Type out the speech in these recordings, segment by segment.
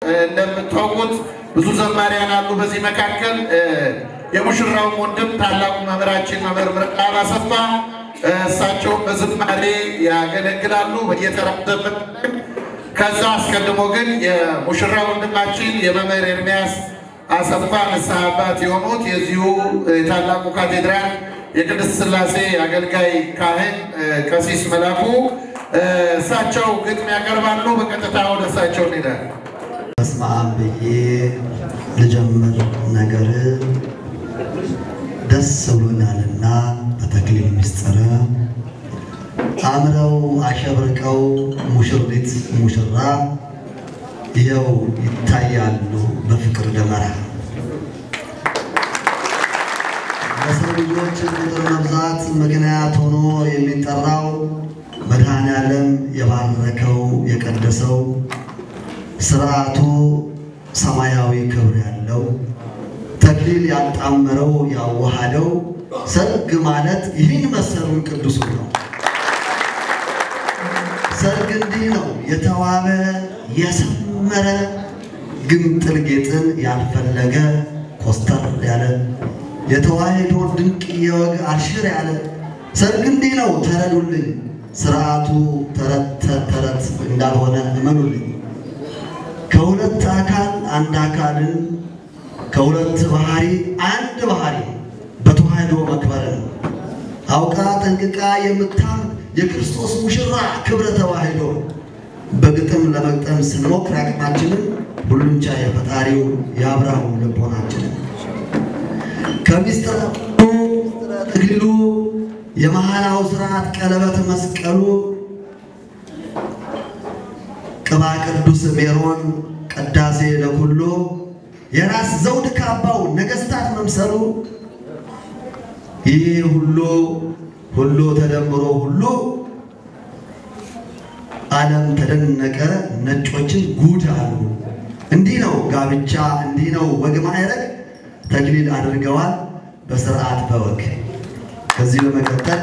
እንደምታውቁት ብዙ ዘማሪያን አሉ። በዚህ መካከል የሙሽራው ወንድም ታላቁ መምህራችን መምህር ምርቃብ አሰፋ እሳቸውም በዝማሬ ያገለግላሉ በየተራ ዘመን። ከዛ አስቀድሞ ግን የሙሽራ ወንድማችን የመምህር ኤርሚያስ አሰፋ ንስሐ አባት የሆኑት የዚሁ የታላቁ ካቴድራል የቅድስት ሥላሴ አገልጋይ ካህን ቀሲስ መላኩ እሳቸው ግጥም ያቀርባሉ። በቀጥታ ወደ እሳቸው እንሄዳለን። በስመ አብ ብዬ ልጀምር ነገር ደስ ብሎኛልና በተክሊል ምስጢር አምረው አሸብርቀው ሙሽሪት ሙሽራ ይኸው ይታያሉ በፍቅር ደመራ። ለሰው ልጆች ቁጥር መብዛት ምክንያት ሆኖ የሚጠራው መድኃኔ ዓለም የባረከው የቀደሰው ስርዓቱ ሰማያዊ ክብር ያለው ተክሊል ያጣመረው ያዋሃደው ሰርግ ማለት ይህን መሰሉን ቅዱሱ ነው። ሰርግ እንዲህ ነው የተዋበ የሰመረ ግምጥል ጌጥን ያልፈለገ ኮስተር ያለ የተዋሕዶ ድንቅ የወግ አልሽር ያለ ሰርግ እንዲህ ነው ተረዱልኝ። ስርዓቱ ተረት ተረት እንዳልሆነ እመኑልኝ። ከሁለት አካል አንድ አካልን ከሁለት ባህሪ አንድ ባህሪ በተዋሕዶ መክበርን አውቃ ጠንቅቃ የምታም የክርስቶስ ሙሽራ ክብረ ተዋሕዶ በግጥም ለመግጠም ስንሞክር አቅማችንን ሁሉን ቻይ የፈጣሪው የአብርሃሙ ልቦናችንን ከምስጢረ ተክሊሉ የመሐላው ስርዓት ቀለበት መስቀሉ ቅባ ቅዱስ ሜሮን ቅዳሴ ለኩሉ የራስ ዘውድ ካባው ነገሥታት መምሰሉ ይህ ሁሉ ሁሉ ተደምሮ ሁሉ ዓለም ተደነቀ፣ ነጮችን ጉድ አሉ። እንዲህ ነው ጋብቻ፣ እንዲህ ነው ወግ ማዕረግ፣ ተክሊል አድርገዋል በስርዓት በወግ። ከዚህ በመቀጠል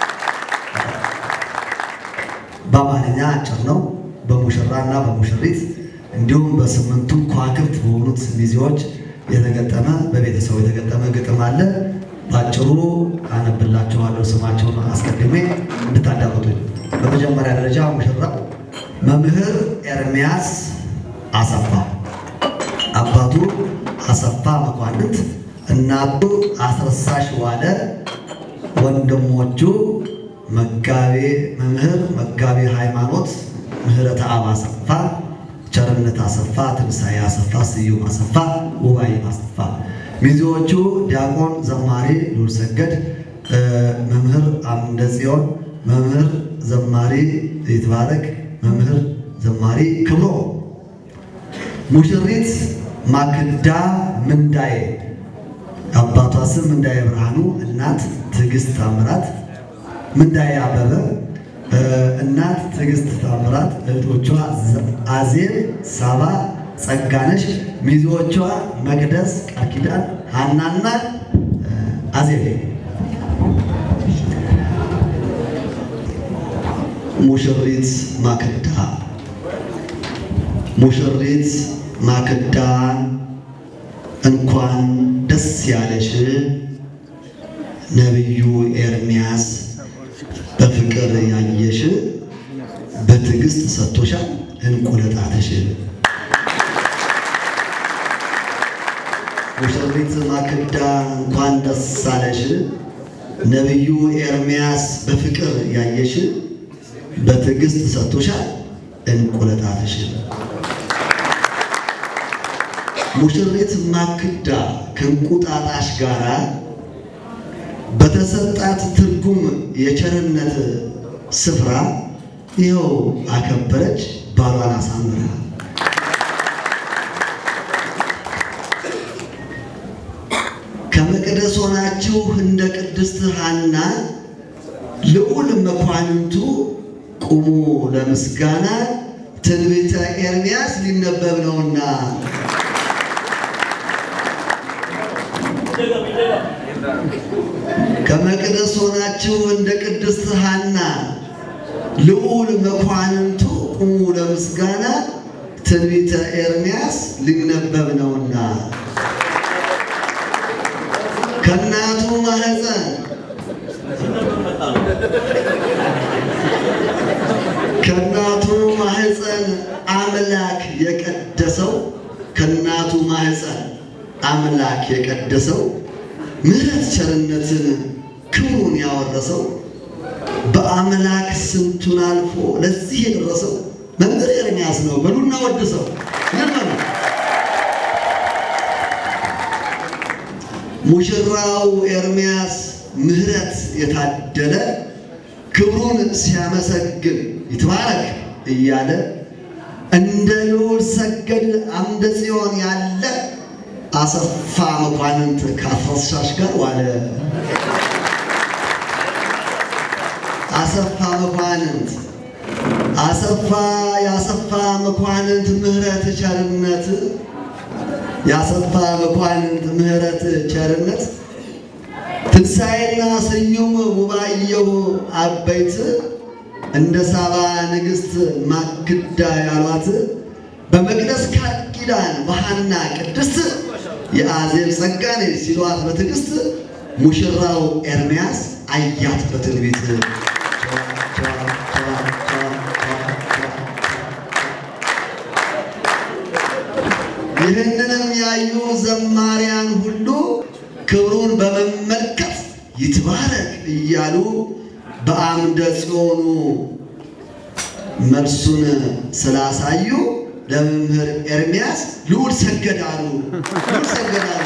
በአማርኛ አጭር ነው። በሙሽራና በሙሽሪት እንዲሁም በስምንቱ ከዋክብት በሆኑት ሚዜዎች የተገጠመ በቤተሰቡ የተገጠመ ግጥም አለ። በአጭሩ አነብላችኋለሁ ስማቸውን አስቀድሜ እንድታዳምጡኝ። በመጀመሪያ ደረጃ ሙሽራ መምህር ኤርሚያስ አሰፋ፣ አባቱ አሰፋ መኳንንት፣ እናቱ አስረሳሽ ዋለ፣ ወንድሞቹ መጋቤ መምህር መጋቤ ሃይማኖት ምህረተ አብ አሰፋ፣ ቸርነት አሰፋ፣ ትንሣኤ አሰፋ፣ ስዩም አሰፋ፣ ውባይ አሰፋ። ሚዜዎቹ ዲያቆን ዘማሪ ሉል ሰገድ፣ መምህር አምደ ጽዮን፣ መምህር ዘማሪ ይትባረክ፣ መምህር ዘማሪ ክብሮ። ሙሽሪት ማክዳ ምንዳዬ፣ አባቷ ስም ምንዳዬ ብርሃኑ፣ እናት ትዕግስት ታምራት ምንዳዬ አበበ እናት ትዕግስት ታምራት፣ እህቶቿ አዜብ፣ ሳባ፣ ጸጋነሽ፣ ሚዜዎቿ መቅደስ፣ ቃል ኪዳን፣ ሀናና አዜብ። ሙሽሪት ማክዳ ሙሽሪት ማክዳ እንኳን ደስ ያለሽ ነቢዩ ኤርሚያስ በፍቅር ያየሽ በትዕግስት ሰጥቶሻል እንቁለጣትሽ። ሙሽሪት ማክዳ እንኳን ደስ አለሽ ነቢዩ ኤርሚያስ በፍቅር ያየሽ በትዕግስት ሰጥቶሻል እንቁለጣትሽ። ሙሽሪት ማክዳ ከእንቁጣጣሽ ጋራ በተሰጣት ትርጉም የቸርነት ስፍራ ይኸው አከበረች ባሏን አሳምራ። ከመቅደስ ሆናችሁ እንደ ቅድስት ሐና ልዑል መኳንንቱ ቁሙ ለምስጋና ትንቢተ ኤርምያስ ሊነበብ ነውና ከመቅደስ ሆናችሁ እንደ ቅድስት ሐና ልዑል መኳንንቱ ቁሙ ለምስጋና ትንቢተ ኤርምያስ ሊነበብ ነውና ከእናቱ ማህፀን ከእናቱ ማህፀን አምላክ የቀደሰው ከእናቱ ማህፀን አምላክ የቀደሰው ምሕረት ቸርነትን ክብሩን ያወረሰው በአምላክ ስንቱን አልፎ ለዚህ የደረሰው መምህር ኤርምያስ ነው። በሉና ወድሰው ይመኑ። ሙሽራው ኤርምያስ ምሕረት የታደለ ክብሩን ሲያመሰግን ይትባረክ እያለ እንደ ልዑል ሰገድ አምደ ጽዮን ያለ አሰፋ መኳንንት ከአስረሳሽ ጋር ዋለ። አሰፋ መኳንንት አሰፋ የአሰፋ መኳንንት ምሕረት ቸርነት የአሰፋ መኳንንት ምሕረት ቸርነት ትንሣኤና ስዩም ውባየሁ አበይት እንደ ሳባ ንግሥት ማክዳ ያሏት በመቅደስ ቃል ኪዳን በሐና ቅድስት የአዜብ ጸጋኔ ሲሏት በትዕግሥት ሙሽራው ኤርምያስ አያት በትንቢት ይህንንም ያዩ ዘማሪያን ሁሉ ክብሩን በመመልከት ይትባረክ እያሉ በአምደ ጽዮኑ መልሱን ስላሳዩ ለመምህር ኤርምያስ ልዑል ሰገዳሉ ልዑል ሰገዳሉ።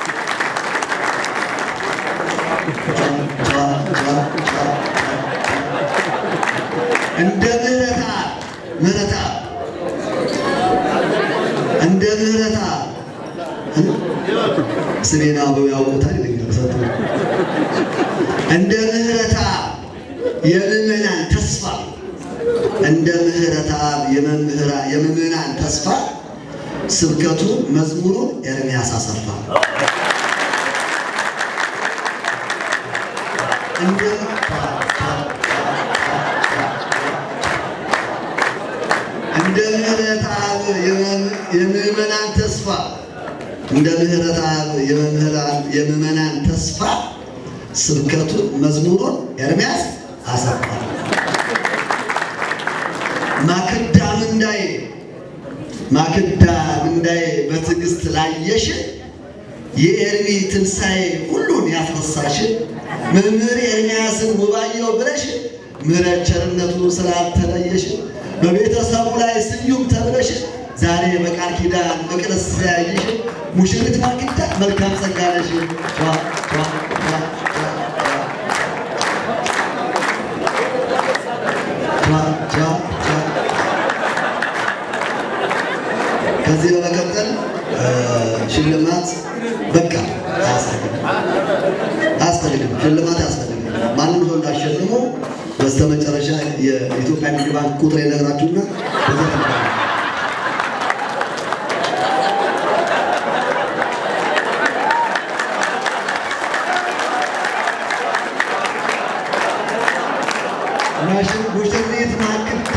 እንደ ምህረታ ምህረታ እንደ ምህረታ ስሜን አበው ያውቁታል ይለኛል ሰጡ እንደ ምህረታ የምዕመናን ተስፋ እንደ ምህረታ የምዕመናን ተስፋ ስብከቱ መዝሙሩ ኤርምያስ አሰፋ እንደ እንደ ምህረት አብ የምዕመናን ተስፋ እንደ ምህረት አብ የምዕመናን ተስፋ ስብከቱን መዝሙሩን ኤርምያስ አሰፋ። ማክዳ ምንዳዬ ማክዳ ምንዳዬ በትዕግስት ላየሽ የኤርሚ ትንሣኤ ሁሉን ያስረሳሽ መምህር ኤርምያስን ውባየው ብለሽ ምሕረት ቸርነቱ ስላልተለየሽ በቤተሰቡ ላይ ስዩም ተብለሽ ዛሬ በቃል ኪዳን መቅደስ ስለያየሽ ሙሽሪት ማክዳ መልካም ጸጋ ነሽ። ከዚህ በመቀጠል ሽልማት በቃ አያስፈልግም፣ አያስፈልግም፣ ሽልማት አያስፈልግም። ማንም ሰው እንዳሸልሞ በስተመጨረሻ የኢትዮጵያ ንግድ ባንክ ቁጥር የነግራችሁና በዛ ትባላል። ማሽን ሙሽሪት ማክዳ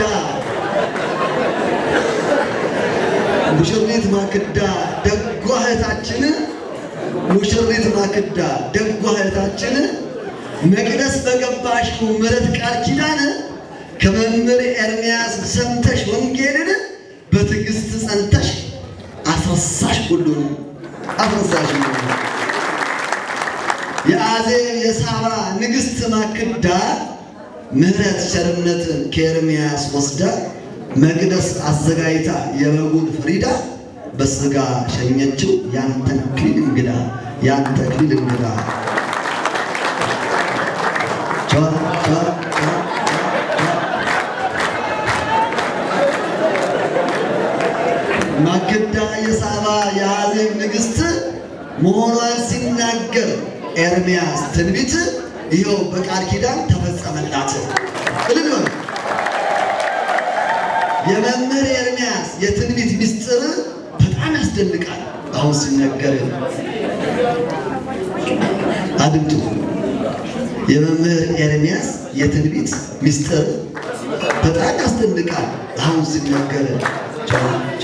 ሙሽሪት ማክዳ ደጓ እህታችን ሙሽሪት ማክዳ ደጓ እህታችን መቅደስ በገባሽው ምሕረት ቃል ኪዳን ከመምህር ኤርምያስ ሰምተሽ ወንጌልን በትዕግስት ጸንተሽ አስረሳሽ ሁሉን አስረሳሽ ሁሉን የአዜብ የሳባ ንግሥት ማክዳ ምሕረት ቸርነትን ከኤርምያስ ወስዳ መቅደስ አዘጋጅታ የበጉን ፍሪዳ በስጋ ሸኘችው ያንተን ክሊል እንግዳ ያንተ ክሊል እንግዳ ቻ ቻ ቻ ማክዳ የሳባ የአዜብ ንግሥት መሆኗን ሲናገር ኤርምያስ ትንቢት ይኸው በቃል ኪዳን ተፈጸመላት። እልል በሉ። የመምህር ኤርምያስ የትንቢት ምስጢር በጣም ያስደንቃል። አሁን ሲነገር አድምጡ። የመምህር ኤርምያስ የትንቢት ምስጢር በጣም ያስደንቃል። አሁን ሲነገር ቻ ቻ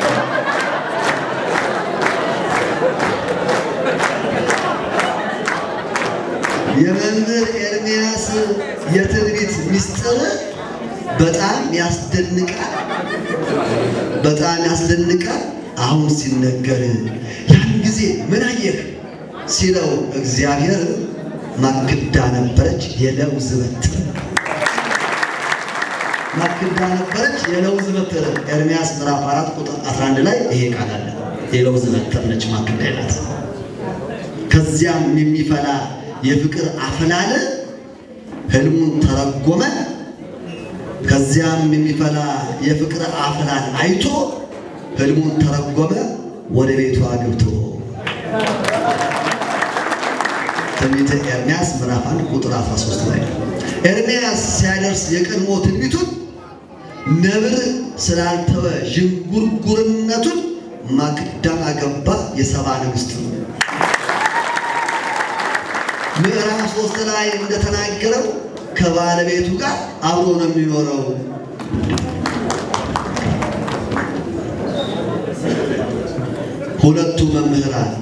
የመምህር ኤርምያስ የትንቢት ምስጢር በጣም ያስደንቃል፣ በጣም ያስደንቃል። አሁን ሲነገር ያን ጊዜ ምን አየህ ሲለው እግዚአብሔር ማክዳ ነበረች የለውዝ በትር ማክዳ ነበረች የለውዝ በትር ኤርምያስ ምዕራፍ 4 ቁጥር 11 ላይ ይሄ ቃል አለ። የለውዝ በትር ነች ማክዳ ናት። ከዚያም የሚፈላ የፍቅር አፈላለ ህልሙን ተረጎመ። ከዚያም የሚፈላ የፍቅር አፈላል አይቶ ህልሙን ተረጎመ። ወደ ቤቱ አግብቶ ትንቢተ ኤርምያስ ምዕራፍ 1 ቁጥር 13 ላይ ነው። ኤርምያስ ሲያደርስ የቀድሞ ትንቢቱን ነብር ስላልተወ ዥንጉርጉርነቱን ማክዳን አገባ የሰባ ንግሥት ነው። ምዕራፍ ሶስት ላይ እንደተናገረው ከባለቤቱ ጋር አብሮ ነው የሚኖረው። ሁለቱ መምህራን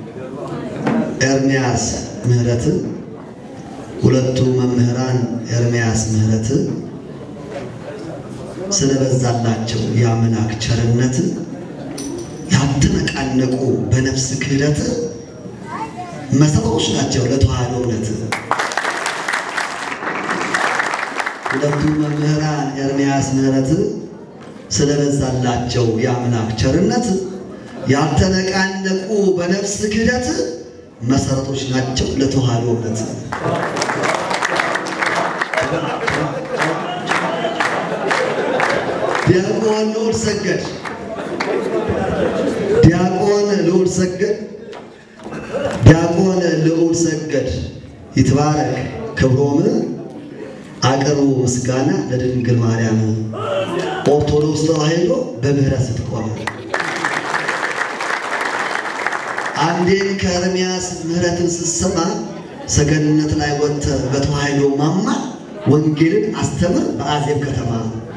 ኤርምያስ ምህረት ሁለቱ መምህራን ኤርምያስ ምህረት ስለበዛላቸው የአምላክ ቸርነት ያልተነቃነቁ በነፍስ ክህደት መሰረቶች ናቸው ለተዋህዶ እውነት። ሁለቱ መምህራን ኤርምያስ ምህረት ስለበዛላቸው የአምላክ ቸርነት ያልተነቃነቁ በነፍስ ክህደት መሰረቶች ናቸው ለተዋህዶ እውነት። ዲያቆን ልዑል ሰገድ ዲያቆን ልዑል ሰገድ ዲያቆን ልዑል ሰገድ ይትባረክ ክብሮም አቅርቡ ምስጋና ለድንግል ማርያም ኦርቶዶክስ ተዋሕዶ በምህረት ስትቆም አንዴን ከኤርምያስ ምህረትን ስትሰማ ሰገነት ላይ ወጥተህ በተዋሕዶ ማማ ወንጌልን አስተምር በአዜብ ከተማ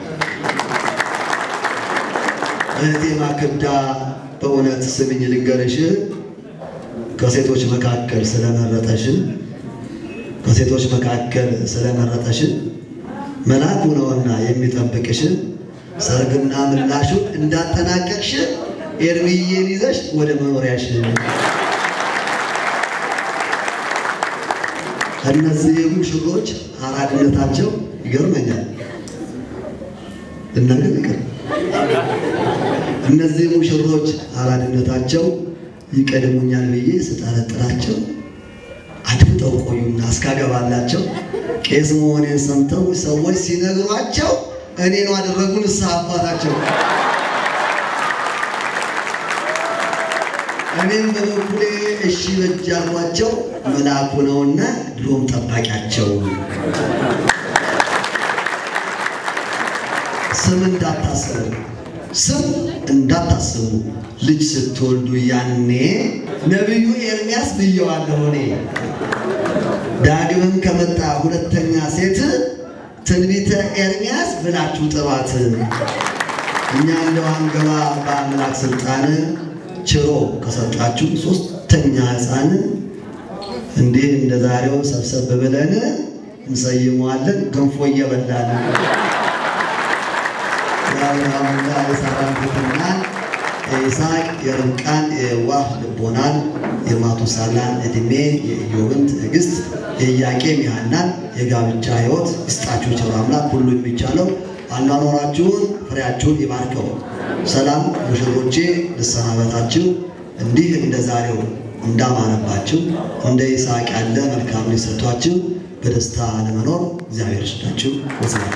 እህቴ ማክዳ በእውነት ስምኝ ልንገርሽ ከሴቶች መካከል ስለመረጠሽ ከሴቶች መካከል ስለመረጠሽ መልአኩ ነውና የሚጠብቅሽ ሰርግና ምላሹን እንዳጠናቀቅሽ ኤርምዬን ይዘሽ ወደ መኖሪያሽ። እነዚህ ሙሽሮች አራድነታቸው ይገርመኛል። እናገር ይቅር እነዚህ ሙሽሮች አራድነታቸው ይቀድሙኛል ብዬ ስጠረጥራቸው አድምጠው ቆዩና እስካገባላቸው ቄስ መሆኔን ሰምተው ሰዎች ሲነግሯቸው እኔን አደረጉ ንስሐ አባታቸው። እኔም በበኩሌ እሺ በጅ ያልኳቸው መልአኩ ነውና ድሮም ጠባቂያቸው። ስም እንዳታስቡ ስም እንዳታስቡ ልጅ ስትወልዱ ያኔ ነቢዩ ኤርምያስ ብየዋለሁ እኔ። ዳግምም ከመጣ ሁለተኛ ሴት ትንቢተ ኤርምያስ ብላችሁ ጥሯት። እኛ እንደው አንገባ በአምላክ ስልጣን ችሮ ከሰጣችሁ ሶስተኛ ሕፃን እንዲህ እንደ ዛሬው ሰብሰብ ብለን እንሰይመዋለን። ገንፎ እየበላን የአብርሃምና የሳራን ትሕትናን የይስሐቅ የርብቃን የዋህ ልቦናን የማቱሳላን ዕድሜ የኢዮብን ትዕግስት የኢያቄም የሐናን የጋብቻ ሕይወት ይስጣችሁ ቸሩ አምላክ ሁሉ የሚቻለው አኗኗራችሁን ፍሬያችሁን ይባርከው። ሰላም ሙሽሮቼ ልሰናበታችሁ። እንዲህ እንደ ዛሬው እንዳማረባችሁ እንደ ይስሐቅ ያለ መልካም ሊሰጧችሁ በደስታ ለመኖር እግዚአብሔር ይስጣችሁ። ወስናል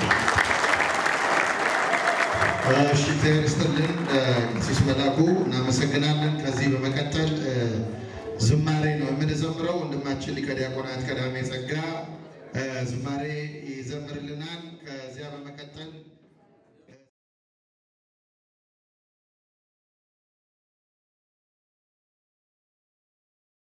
እሺ እግዚአብሔር ይስጥልን ቀሲስ መላኩ እናመሰግናለን። ከዚህ በመቀጠል ዝማሬ ነው የምንዘምረው። ወንድማችን ሊቀ ዲያቆናት ቀዳሜ ጸጋ ዝማሬ ይዘምርልናል። ከዚያ በመቀጠል